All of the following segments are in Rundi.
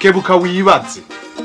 kebuka wibaze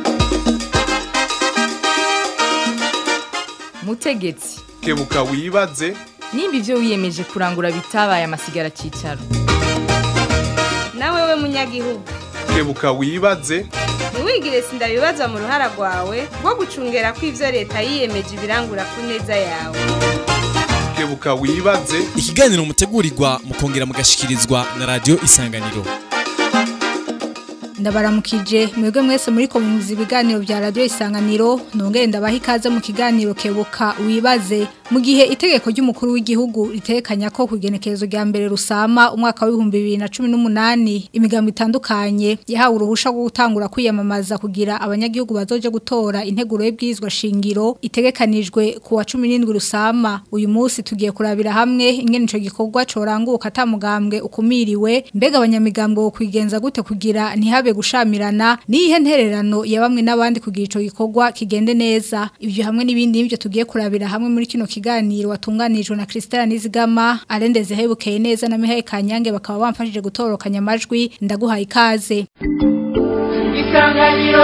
mutegetsi kebuka wibaze nimba ibyo wiyemeje kurangura bitabaye amasigara cyicaro nawe we munyagihugu kebuka wibaze ntiwigire sindabibazwa mu ruhara rwawe rwo gucungera ko ibyo leta yiyemeje ibirangura ku neza yawe kebuka wibaze ikiganiro mutegurirwa mukongera mugashikirizwa na radio isanganiro ndabaramukije mwebwe mwese muri komuzi ibiganiro bya radio isanganiro nongere ndabaha ikaze mu kiganiro kebuka wibaze mu gihe itegeko ry'umukuru w'igihugu ritekanya ko kugenekerezo rya mbere rusama umwaka w'ibihumbi bibiri na cumi n'umunani imigambo itandukanye yahawe uruhusha rwo gutangura kwiyamamaza kugira abanyagihugu bazoje gutora integuro y'ibwirizwa shingiro itegekanijwe ku wa cumi n'indwi rusama uyu munsi tugiye kurabira hamwe ingene ico gikorwa coranguka atamugambwe ukumiriwe mbega abanyamigambwe wo kwigenza gute kugira ntihabe gushamirana nihe ntererano ya bamwe n'abandi kugira ico gikorwa kigende neza ibyo hamwe n'ibindi nibyo tugiye kurabira hamwe muri kino kiganiro watunganijwe na Christelle Nizigama arendeze hebukeye neza na Mihaye Kanyange bakaba bamfashije gutorokanya amajwi ndaguhaye ikaze isanganiro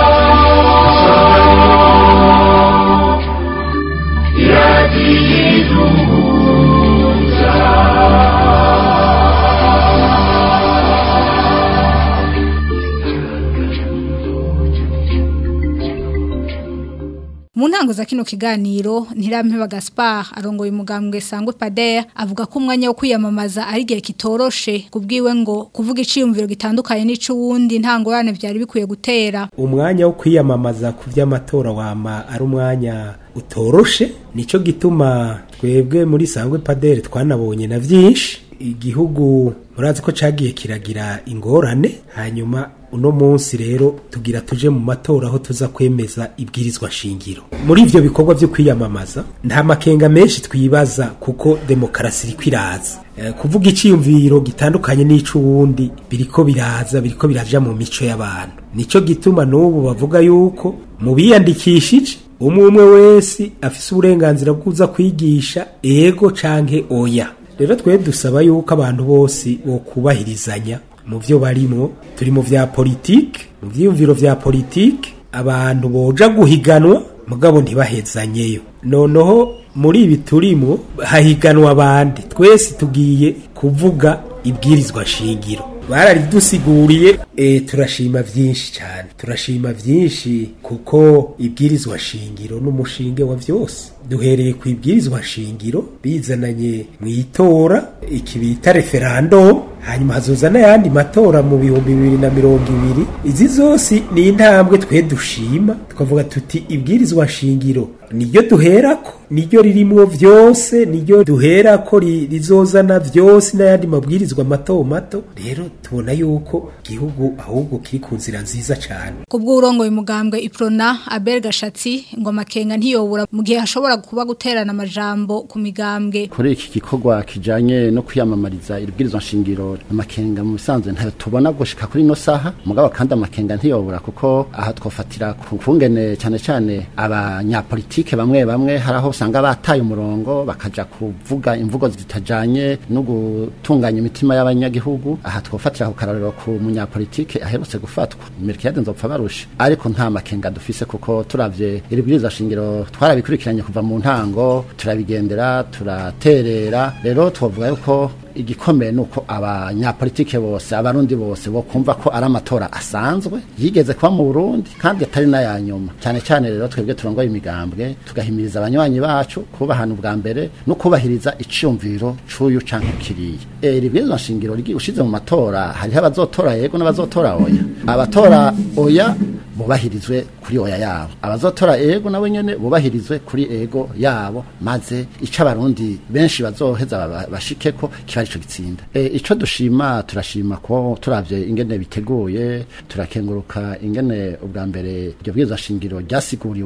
Mu ntango za kino kiganiro Ntirampeba Gaspard arongoye umugambwe Sangwe Pader avuga ko umwanya wo kwiyamamaza ari gihe kitoroshe kubwiwe ngo kuvuga iciyumviro gitandukanye n'ico wundi ntangorane byari bikwiye gutera umwanya wo kwiyamamaza ku by'amatora wama ari umwanya utoroshe nico gituma twebwe muri sangwe padere twanabonye na byinshi igihugu murazi ko cagiye kiragira ingorane hanyuma uno munsi rero tugira tuje mu matora aho tuza kwemeza ibwirizwa shingiro muri ivyo bikorwa vyo kwiyamamaza nta makenga menshi twibaza kuko demokarasi iriko iraza Eh, kuvuga iciyumviro gitandukanye n'ico wundi biriko biraza biriko biraja mu mico y'abantu nico gituma n'ubu bavuga yuko mu biyandikishije umwe umwe wese afise uburenganzira bwuza kwigisha ego canke oya rero twe dusaba yuko abantu bose bokubahirizanya mu byo barimo turi mu vya politike mu vyiyumviro vya politike abantu boja guhiganwa mugabo ntibahezanyeyo noneho muri ibi turimo hahiganwa abandi twese tugiye kuvuga ibwirizwa shingiro bararidusiguriye e, turashima vyinshi cyane turashima vyinshi kuko ibwirizwa shingiro n'umushinge wa vyose duhereye ku ibwirizwa shingiro bizananye mu itora iki bita referendum hanyuma hazoza n'ayandi matora mu bihumbi bibiri na mirongo ibiri izi zose ni intambwe twe dushima tukavuga tuti ibwirizwa shingiro niryo duherako niryo ririmwo vyose niryo duherako ri- rizozana vyose n'ayandi mabwirizwa mato mato rero tubona yuko igihugu ahubwo kiri ku nzira nziza cane kubwo urongoye umugambwe Iprona Abel Gashatsi ngo amakenga ntiyobura mu gihe hashobora kuba guterana amajambo ku migambwe kuri iki gikorwa kijanye no kwiyamamariza iribwirizwa nshingiro amakenga mu bisanzwe ntayo tubona gushika kuri ino saha mugabo kandi amakenga ntiyobura kuko aha twofatira ku kungene cyane cyane abanyapolitike bamwe bamwe hari aho usanga bataye umurongo bakaja kuvuga imvugo zitajanye no gutunganya imitima y'abanyagihugu aha twofatira ku karorero ku munyapolitike aherutse gufatwa Melchiade nzopfa barusha ariko nta makenga dufise kuko turavye iribwirizwa shingiro twarabikurikiranye kuva mu ntango turabigendera turaterera rero twovuga yuko igikomeye nuko abanyapolitike bose abarundi bose bo kumva ko ari amatora asanzwe yigeze kuba mu Burundi kandi atari n'aya nyuma cyane cyane rero twebwe turongoye imigambwe tugahimiriza abanywanyi bacu kubahana ubwa mbere no kubahiriza iciyumviro c'uyu canke kiriya e, ribwirizwa nshingiro rigi ushize mu matora hariho abazotora yego n'abazotora oya abatora oya bubahirizwe kuri oya yabo abazotora ego nabo nyene bubahirizwe kuri ego yabo maze ico abarundi benshi bazoheza baba- bashikeko kiba arico gitsinda e, ico dushima turashima ko turavye ingene biteguye turakenguruka ingene ubwa mbere iryo bwirizwa shingiro ryasiguriwe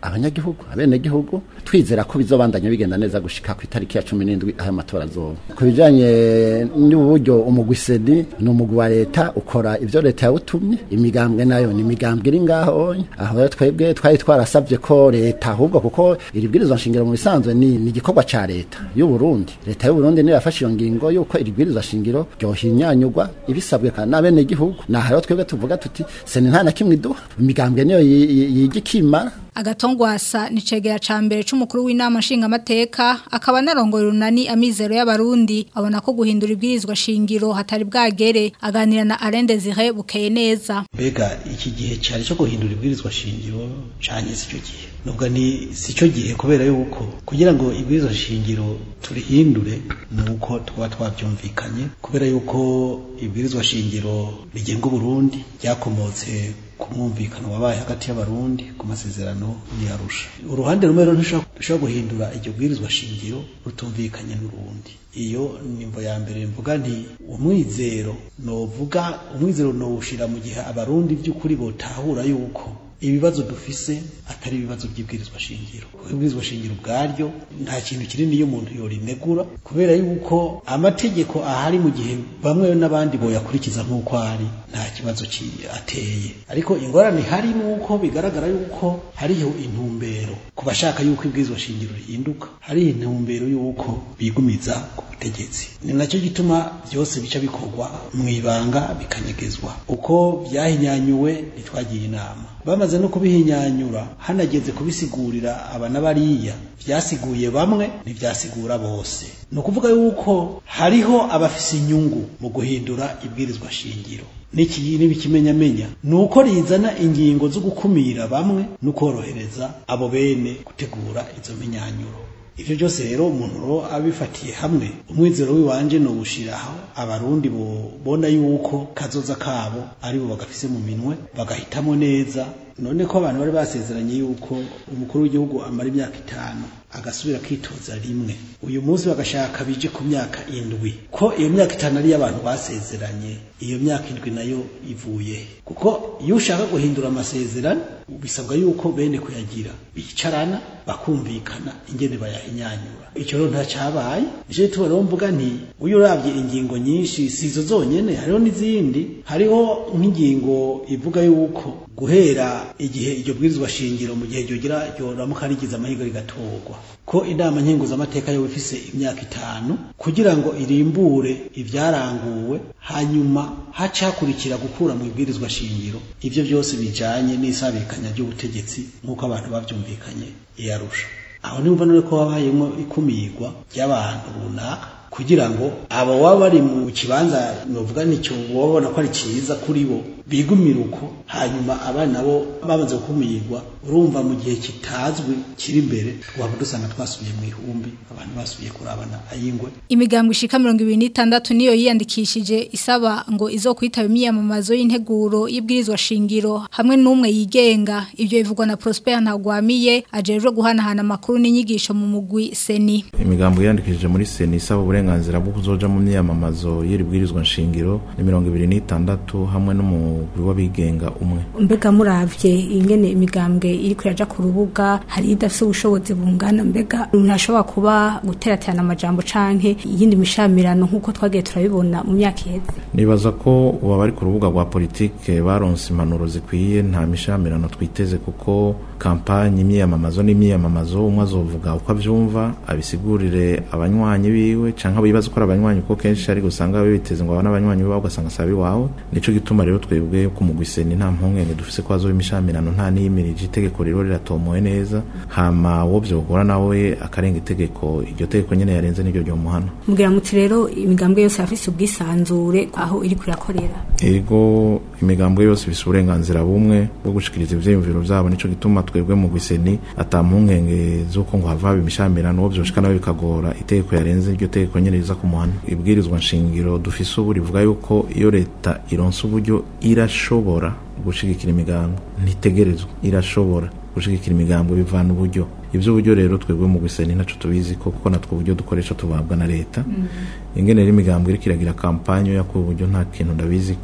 abanyagihugu abenegihugu twizera ko bizobandanya bigenda neza gushika ku itariki ya 17 aho amatora azoba ku bijanye n'uburyo umugwi sedi ni umugwi wa leta ukora ivyo leta yawutumye imigambwe nayo ni imigambwe iri ngaho aho rero twebwe twari twarasabye ko leta ahubwo kuko iri bwirizwa nshingiro mu bisanzwe ni ni igikorwa ca leta y'u Burundi leta y'u Burundi niyo yafashe iyo ngingo yuko iri bwirizwa shingiro ryohinyanyurwa ibisabwe kandi n'abenegihugu naho rero twebwe tuvuga tuti seni nta na kimwe iduha imigambwe niyo yi- yi- yiga ikimara agatongwasa ni cegera ca mbere c'umukuru w'inama nshingamateka akaba narongoye urunani amizero y'abarundi abona ko guhindura ibwirizwa shingiro hatari bwagere aganira na Alain Desire bukeye neza mbega iki gihe cyari cyo guhindura ibwirizwa shingiro canye si cyo gihe nubwo ni si cyo gihe kubera yuko kugira ngo ibwirizwa shingiro turihindure ni uko tuba twabyumvikanye kubera yuko ibwirizwa shingiro rigenga Burundi ryakomotse ku mwumvikano wabaye hagati y'abarundi ku masezerano y'Arusha uruhande rumwe rero ntushobora guhindura iryo bwirizwa shingiro rutumvikanye n'urundi iyo nimvo ya mbere mvuga nti umwizero novuga umwizero nowushira mu gihe abarundi by'ukuri botahura yuko ibibazo dufise atari ibibazo by'ibwirizwa shingiro kuko ibwirizwa shingiro ubwaryo nta kintu kinini iyo umuntu yorinegura kubera yuko amategeko ahari mu gihe bamwe n'abandi boyakurikiza nk'uko ari nta kibazo ki- ateye ariko ingorane hari nuko bigaragara yuko hariho intumbero ku bashaka yuko ibwirizwa shingiro rihinduka hariho intumbero yuko bigumiza ku butegetsi ni nacyo gituma byose bica bikorwa mu ibanga bikanyegezwa uko byahinyanyuwe ntitwagiye inama bamaze no kubihinyanyura hanageze kubisigurira aba n'abariya byasiguye bamwe ntibyasigura bose ni ukuvuga yuko hariho abafise inyungu mu guhindura ibwirizwa shingiro n'iki n'ibikimenyamenya ni uko rizana ingingo zo gukumira bamwe no korohereza abo bene gutegura izo menyanyuro ivyo byose rero umuntu ro abifatiye hamwe umwizero wiwanje no gushiraho abarundi bona yuko kazoza kabo ari bo bagafise mu minwe bagahitamo neza none ko abantu bari basezeranye yuko umukuru w'igihugu amara imyaka itanu agasubira kwitoza rimwe uyu munsi bagashaka bije ku myaka indwi ko iyo myaka itanu ari abantu basezeranye iyo myaka indwi nayo ivuye kuko iyo ushaka guhindura amasezerano bisabwa yuko bene kuyagira bicarana bakumvikana ingene bayahinyanyura icyo rero ntacyabaye nicyo gituma rero mvuga nti uyu urabye ingingo nyinshi si izo zonyene hariho n'izindi hariho nk'ingingo ivuga yuko guhera igihe iryo bwirizwa shingiro mu gihe ryogira ryoramuka rigize amahirwe rigatorwa ko inama nkenguzamateka yo ifise imyaka itanu kugira ngo irimbure ivyaranguwe hanyuma haca hakurikira gukura mu ibwirizwa shingiro ivyo byose bijanye n'isabikanya ry'ubutegetsi nk'uko abantu bavyumvikanye iyarusha aho nimva none ko habayemo ikumirwa ry'abantu runaka kugira ngo abo baba bari mu kibanza novuga nicyo babona ko ari cyiza kuri bo bigumira uko hanyuma abana bo bamaze gukumirwa urumva mu gihe kitazwi kiri imbere twaba dusanga twasubiye mu ihumbi abantu basubiye kurabana ayingwe imigambwe ishika mirongo ibiri n'itandatu niyo yiyandikishije isaba ngo izo kwitaba imyiyamamazo y'integuro y'ibwirizwa shingiro hamwe n'umwe yigenga ibyo bivugwa na Prosper Ntagwamiye ajejwe guhanahana amakuru n'inyigisho mu mugwi Seni imigambo yiyandikishije muri Seni isaba uburenganzira bwo kuzoja mu myiyamamazo y'iri bwirizwa nshingiro ni mirongo ibiri n'itandatu hamwe n'umugwi w'abigenga umwe mbega muravye ingene imigambwe iri kuraja ku rubuga hari idafise ubushobozi bungana mbega ntashobora kuba guteraterana amajambo canke iyindi mishamirano nk'uko twagiye turabibona mu myaka iheze nibaza ko uba bari ku rubuga rwa politike baronse impanuro zikwiye nta mishamirano twiteze kuko kampanye imyiyamamazo n'imyiyamamazo umwe azovuga uko avyumva abisigurire abanywanyi biwe canke abibaza ko ari abanywanyi kuko kenshi ari gusanga biteze ngo abana abanywanyi biwe ugasanga sabi wawe nico gituma rero twebwe ku mugwiseni nta mpungenge dufise ko azoba imishamirano nta niyimirije itegeko rero riratomowe neza hama wo vyogora nawe akarenga itegeko iryo tegeko nyene yarenze niryo ryomuhana mugira muti rero imigambwe yose yafise ubwisanzure aho iri kurakorera ego imigambwe yose ifise uburenganzira bumwe bwo gushikiriza ivyiyumviro vyabo nico gituma twebwe mu gwiseni ata mpungenge z'uko ngo hava haba imishamirano uwo vyoshika nawe bikagora itegeko yarenze iryo tegeko nyene riza ku muhana ibwirizwa nshingiro dufise ubu rivuga yuko iyo leta ironse uburyo irashobora gushigikira imigambo ntitegerezwa irashobora gushigikira imigambo bivana uburyo ivyo buryo rero twebwe mu gwiseni ntaco tubizi ko kuko natwe uburyo dukoresha tubabwa na leta ingene rero imigambo iriko iragira kampanye yo ku buryo nta kintu ndabizi ko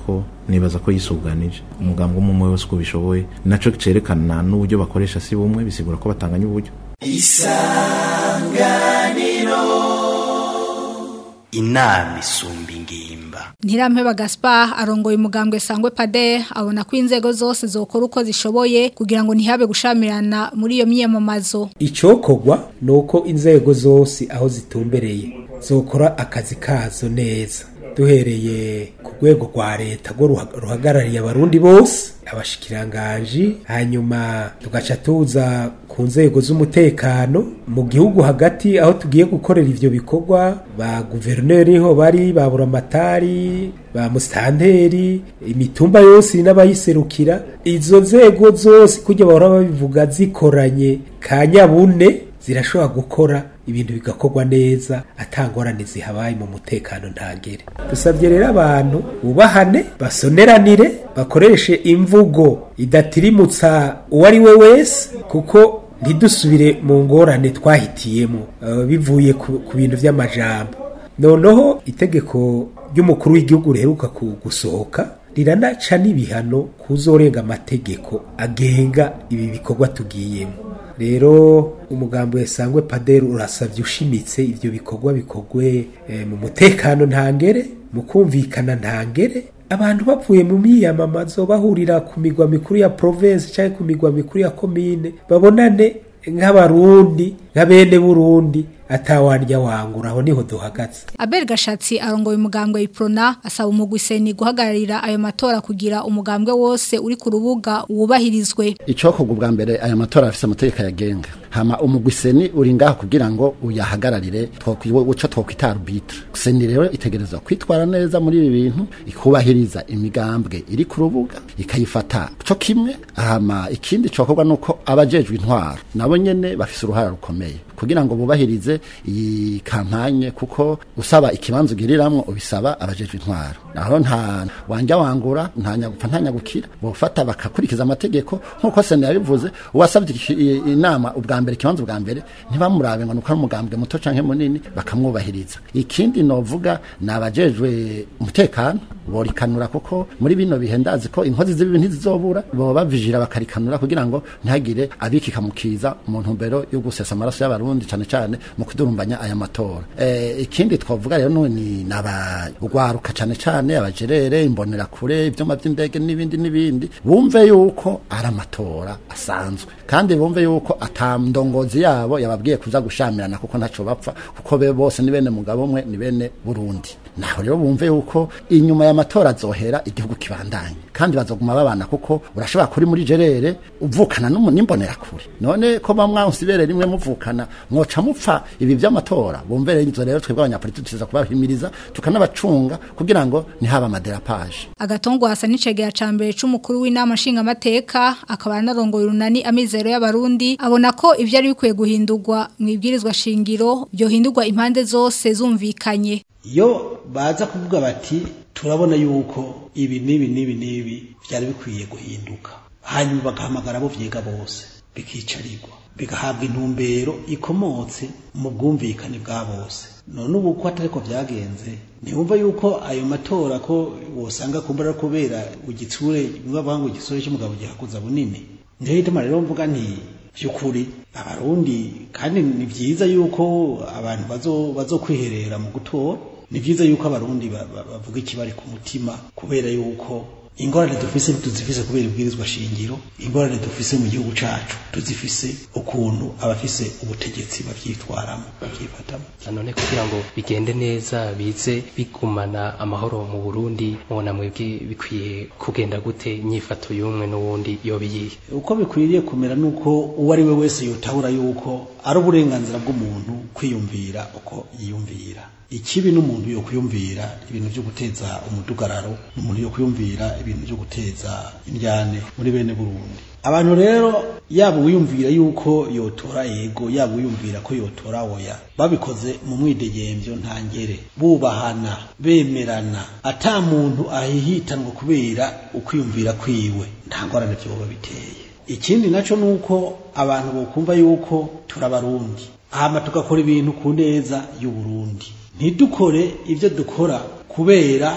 nibaza ko yisuganije umugambwe umwe umwe wese uko bishoboye naco cerekana n'uburyo bakoresha si bumwe bisigura ko batanganya uburyo inama isumba ingimba Ntirampeba Gaspar arongoye umugambwe sangwe pade abona ko inzego zose zokora uko zishoboye kugira ngo ntihabe gushamirana muri iyo myiyamamazo icokogwa ni uko inzego zose aho zitumbereye zokora akazi kazo neza duhereye ku rwego rwa leta rwo ruha- ruhagarariye abarundi bose abashikiranganji hanyuma tugaca tuza ku nzego z'umutekano mu gihugu hagati aho tugiye gukorera ivyo bikorwa ba guverineri ho bari ba buramatari ba musitanteri imitumba yose n'abayiserukira izo nzego zose kujya bahora babivuga zikoranye ka nyabune zirashobora gukora ibintu bigakorwa neza atangorane zihabaye mu mutekano ntagere dusabye rero abantu bubahane basoneranire bakoreshe imvugo idatirimutsa uwo ari we wese kuko ntidusubire mu ngorane twahitiyemo eh, bivuye ku ku bintu by'amajambo noneho itegeko ry'umukuru w'igihugu riheruka ku- gusohoka riranaca n'ibihano kuzorenga amategeko agenga ibi bikorwa tugiyemo rero umugambi wesangwe paderi urasabye ushimitse ibyo bikorwa bikorwe eh, mu mutekano ntangere mu kumvikana ntangere abantu bavuye mu myiyamamazo bahurira ku migwa mikuru ya province cyangwa ku migwa mikuru ya komine babonane nk'abarundi nka bene burundi atawarya wangura aho niho duhagaze Abel Gashatsi arongoye umugambwe Iprona asaba umugwi seni guhagararira ayo matora kugira umugambwe wose uri ku rubuga wubahirizwe icokorwa ubwa mbere aya matora afise amategeko yagenga hama umugwi seni uri ngaho kugira ngo uyahagararire twokwi- ico twokwita arbitre seni rero itegerezwa kwitwara neza muri ibi bintu ikubahiriza imigambwe iri ku rubuga ikayifata co kimwe hama ikindi cokorwa nuko abajejwe intwaro nabo nyene bafise uruhara rukomeye kugira ngo bubahirize iyi kampanye kuko usaba ikibanza ugiriramwo ubisaba abajejwe intwaro naho nta wanja wangura nta nyagupfa nta nyagukira bofata bakakurikiza amategeko nkuko sena yabivuze uwasabye iki- i- inama ubwa mbere ikibanza ubwa mbere ntibamurabe ngo nuko ari umugambwe muto canke munini bakamwubahiriza ikindi novuga ni abajejwe umutekano borikanura kuko muri bino bihe ndazi ko inkozi z'ibibi ntizizobura boba bavijira bakarikanura kugira ngo ntihagire abikika mu kiza mu ntumbero yo gusesa amaraso y'abarundi cane cane mu kudurumbanya aya matora eh, ikindi twavuga rero nu- ni n'abagwaruka cane cane abajerere imbonerakure ivyuma vy'indege n'ibindi n'ibindi bumve yuko ari amatora asanzwe kandi bumve yuko ata ndongozi yabo yababwiye kuza gushamirana kuko ntaco bapfa kuko be bose ni bene mugabo umwe ni bene Burundi naho rero bumve yuko inyuma y'amatora azohera igihugu kibandanye kandi bazoguma babana kuko urashobora kuri muri jerere uvukana n'umu- n'imbonerakure none ko bamwansi ibere rimwe muvukana mwoca mupfa ibi vy'amatora bumve rero izo rero twebwe abanyapolitiki tuza kubahimiriza tukanabacunga kugira ngo ntihaba amaderapaje agatongwa hasa n'icegera ca mbere c'umukuru w'inama nshingamateka akaba anarongoye urunani amizero y'abarundi abona ko ivyo ari bikwiye guhindurwa mu ibwirizwa shingiro byohindurwa impande zose zumvikanye iyo baza kuvuga bati turabona yuko ibi n'ibi n'ibi n'ibi byari bikwiye guhinduka hanyuma bagahamagara abo vyiga bose bikicarirwa bigahabwa intumbero ikomotse mu bwumvikane bwa bose none ubu ko atari ko byagenze ntibumva yuko ayo matora ko wosanga kumbura kubera igitsure bavuga ngo igisore cy'umugabo gihakuza bunini niyo hituma rero mvuga nti by'ukuri abarundi kandi ni byiza yuko abantu bazo bazokwiherera mu gutora ni byiza yuko abarundi ba- ba- bavuga ikibari ku mutima kubera yuko ingorane dufise ntituzifise kubera ibwirizwa shingiro ingorane dufise mu gihugu cacu tuzifise ukuntu abafise ubutegetsi bavyitwaramo bavyifatamo none kugira ngo bigende neza bize bigumana amahoro mu Burundi mubona mwebwe bikwiye kugenda gute inyifato y'umwe n'uwundi yoba iyihe uko bikwiriye kumera nuko uwo ari we wese yotahura yuko ari uburenganzira bw'umuntu kwiyumvira uko yiyumvira ikibi n'umuntu yo kwiyumvira ibintu byo guteza umudugararo n'umuntu yo kwiyumvira ibintu byo guteza indyane muri bene Burundi abantu rero yaba uwiyumvira yuko yotora yego yaba uwiyumvira ko yotora oya babikoze mu mwidegembyo ntangere bubahana bemerana ata muntu ahihitanwa kubera ukwiyumvira kwiwe nta ngorane vyoba biteye ikindi naco nuko abantu bokumva yuko turabarundi hama tugakora ibintu ku neza y'uburundi ntidukore ibyo dukora kubera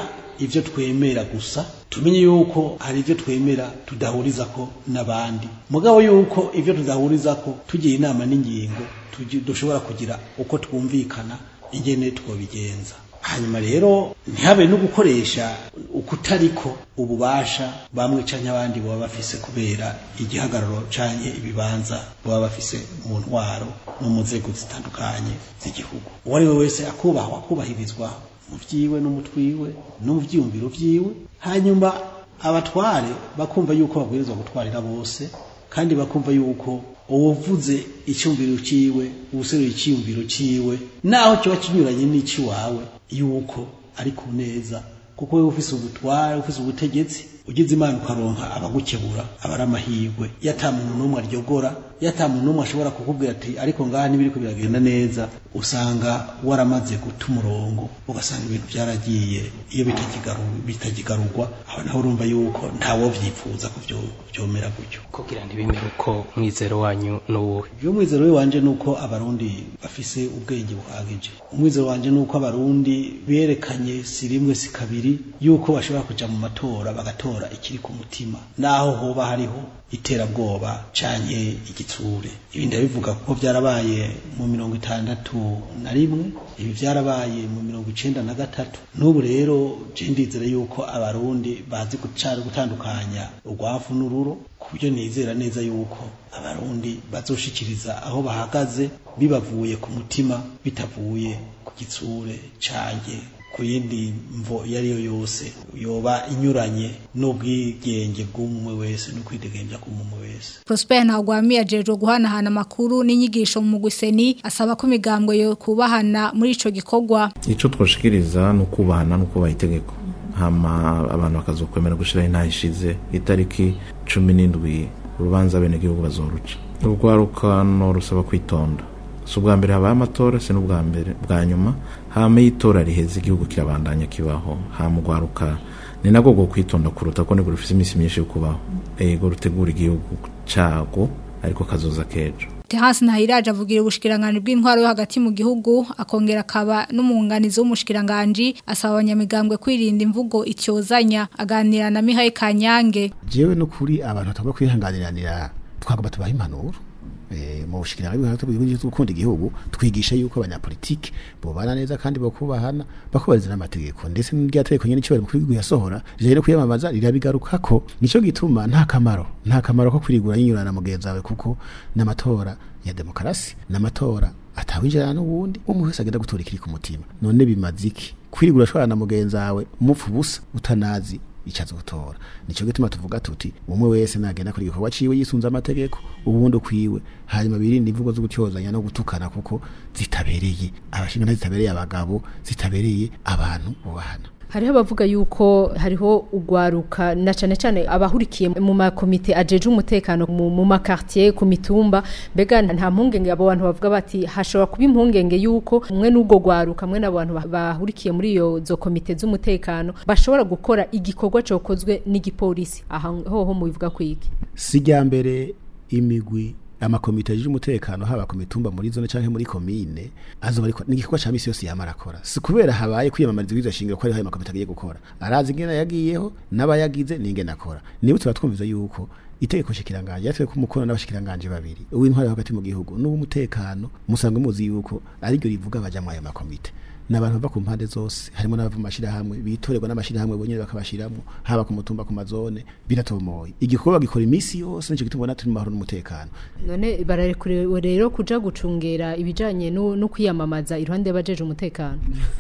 ivyo twemera gusa tumenye yuko hari ivyo twemera tudahurizako n'abandi mugabo yuko ivyo tudahurizako tugira inama n'ingingo tugi- dushobora kugira uko twumvikana ingene twobigenza hanyuma rero ntihabe no gukoresha ukutariko ububasha bamwe canke abandi baba bafise kubera igihagararo canke ibibanza baba bafise mu ntwaro no mu nzego zitandukanye z'igihugu uwo ari we wese akubahwa akubahirizwa mu vyiwe no mu twiwe no mu vyiyumviro vyiwe hanyuma abatware bakumva yuko babwirizwa gutwarira bose kandi bakumva yuko uwuvuze icyumviro ciwe uwuseruye icyumviro ciwe naho kiba kinyuranye n'icy'iwawe yuko ari ku neza kuko wewe ufise ubutware ufise ubutegetsi ugize imana ukaronka abagukebura aba ari amahirwe iyo ata muntu n'umwe aryogora iyo ata muntu n'umwe ashobora kukubwira ati ariko ngaha ntibiriko biragenda neza usanga waramaze guta umurongo ugasanga ibintu byaragiye iyo bitakigaru- bitakigarurwa aho naho urumva yuko ntawo vyipfuza ko vyo- vyomera gutyo kugira ntibimere uko mwizero wanyu n'uwuhe iyo umwizero we wanje nuko abarundi bafise ubwenge buhagije umwizero wanje nuko abarundi berekanye si rimwe si kabiri yuko bashobora kuja mu matora bagatora ikiri ku mutima naho hoba hariho iterabwoba canke igitsure ibi ndabivuga kuko vyarabaye mu mirongo itandatu na rimwe ibi vyarabaye mu mirongo icenda na gatatu n'ubu rero je ndizera yuko abarundi bazi gucara gutandukanya urwavu n'ururo ku buryo nizera neza yuko abarundi bazoshikiriza aho bahagaze bibavuye ku mutima bitavuye ku gitsure canke ku yindi mvo iyo ari yo yose yoba inyuranye n'ubwigenge bw'umwe wese n'ukwidegembya k'umwe wese Prosper Ntagwami ajejwe guhanahana amakuru n'inyigisho mu mugwiseni asaba ko imigambwe yo kubahana muri ico gikorwa icyo twoshikiriza ni ukubahana no kubaha itegeko hama abantu bakazokwemera gushyiraho intaha ishize itariki cumi n'indwi urubanza abenegihugu bazoruca urwarukano rusaba kwitonda si ubwa mbere habaye amatora si n'ubwa mbere bwa nyuma hama iyo itora riheze igihugu kirabandanya kibaho hama urwaruka ni nabwo bwo kwitonda kuruta ko nibwo rufite iminsi myinshi yo kubaho ego rutegura igihugu cago ariko kazoza kejo Terence Ntahiraje avugira ubushikiranganje bw'intwaro yo hagati mu gihugu akongera akaba n'umwunganizi w'umushikiranganje asaba abanyamigambwe kwirinda imvugo ityozanya aganira na Mihaye Kanyange jewe no kuri abantu batagomba kwihanganiranira twagomba tubaha impanuro eh, mu bushikiranganje bw'intwaro bw'igihugu cyo gukunda igihugu twigisha yuko abanyapolitike bobana neza kandi bakubahana bakubahiriza n'amategeko ndetse n'irya tegeko nyene cyo bari kwigu yasohora rije no kwiyamamaza rirabigarukako nico gituma nta kamaro nta kamaro ko kwirigura yinyurana na mugenzi wawe kuko n'amatora ya demokarasi n'amatora atawinjirana n'ubundi umwe wese agenda gutora ikiri ku mutima none bimaze iki kwirigura ashobora na mugenzi wawe umupfa ubusa utanazi icazo gutora nico gituma tuvuga tuti umwe wese nagenda kuri igikorwa ciwe yisunza amategeko ubundi ukwiwe hanyuma birinde imvugo zo gutyozanya no gutukana kuko zitabereye abashinga zitabereye abagabo zitabereye abantu bubahana hariho abavuga yuko hariho ugwaruka na cane cane abahurikiye mu makomite ajeje umutekano mu, mu makartier ku mitumba mbega nta mpungenge abo bantu bavuga bati hashobora kuba impungenge yuko umwe n'ubwo gwaruka mwe n'abantu ba- bahurikiye muri iyo zo komite z'umutekano bashobora gukora igikorwa cokozwe n'igipolisi aha hoho mu bivuga kwiki sijya mbere imigwi amakomite ajeje umutekano haba ku mitumba muri zone canke muri komine azoba ariko n'igikorwa ca misi yose yamara akora si kubera habaye kwiyamamariza ibwirizwa shingiro ko ariho ayo makomite agiye gukora arazi ingene yagiyeho n'abayagize n'ingene akora niba tuba twumviza yuko itegeko shikiranganje yatwe ko umukono n'abashikiranganje babiri uw'intwari hagati mu gihugu n'uw'umutekano musanzwe muzi yuko ari ryo rivuga abaja mu ayo makomite n'abantu bava ku mpande zose harimo n'abava mu mashirahamwe bitorerwa n'amashirahamwe bonyene bakabashiramwo haba ku mutumba ku mazone biratomoye igikorwa gikora imisi yose nico gituma turi mu mahoro n'umutekano none bararekuriwe rero kuja gucungera ibijanye no no kwiyamamaza iruhande y'abajeje umutekano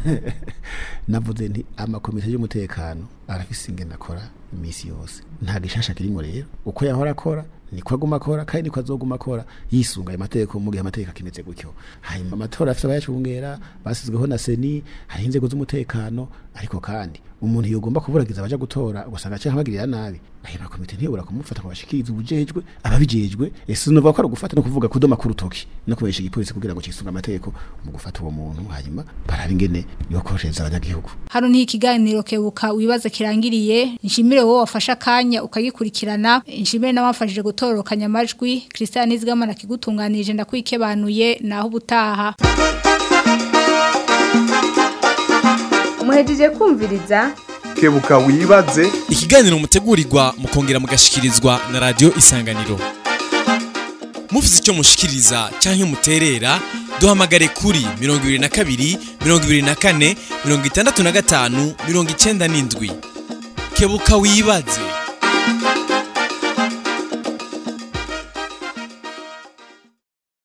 navuze nti amakomite y'umutekano arafise ingene akora imisi yose nta gishasha kirimo rero uko yahora akora niko aguma akora kandi niko azoguma akora yisunga ayo mategeko mu gihe amategeko akimeze gutyo hanyuma amatora afite abayacungera basizweho na seni hariho inzego z'umutekano ariko kandi umuntu yogomba kuburagiza abaja gutora ugasanga aciye abagirira nabi ayo makomite ntiyobora kumufata ngo bashikirize ubujejwe ababijejwe ese nuvuga ko ari ugufata no kuvuga kudoma ku rutoki no kubesha igipolisi kugira ngo cisunga amategeko mu gufata uwo muntu hanyuma baraba ingene yokoreshereza abanyagihugu hano ni ikiganiro kebuka wibaza kirangiriye nshimire wowe wafashe akanya ukagikurikirana nshimire n'abafashije gutororokanya amajwi Christian Nizigama kigutunganije ndakwikebanuye naho ubutaha muhejeje kumviriza kebuka wibaze ikiganiro mutegurirwa mukongera mugashikirizwa na radio isanganiro mufite icyo mushikiriza cyangwa muterera duhamagare kuri mirongo ibiri na kabiri mirongo ibiri na kane mirongo itandatu na gatanu mirongo icyenda n'indwi kebuka wibaze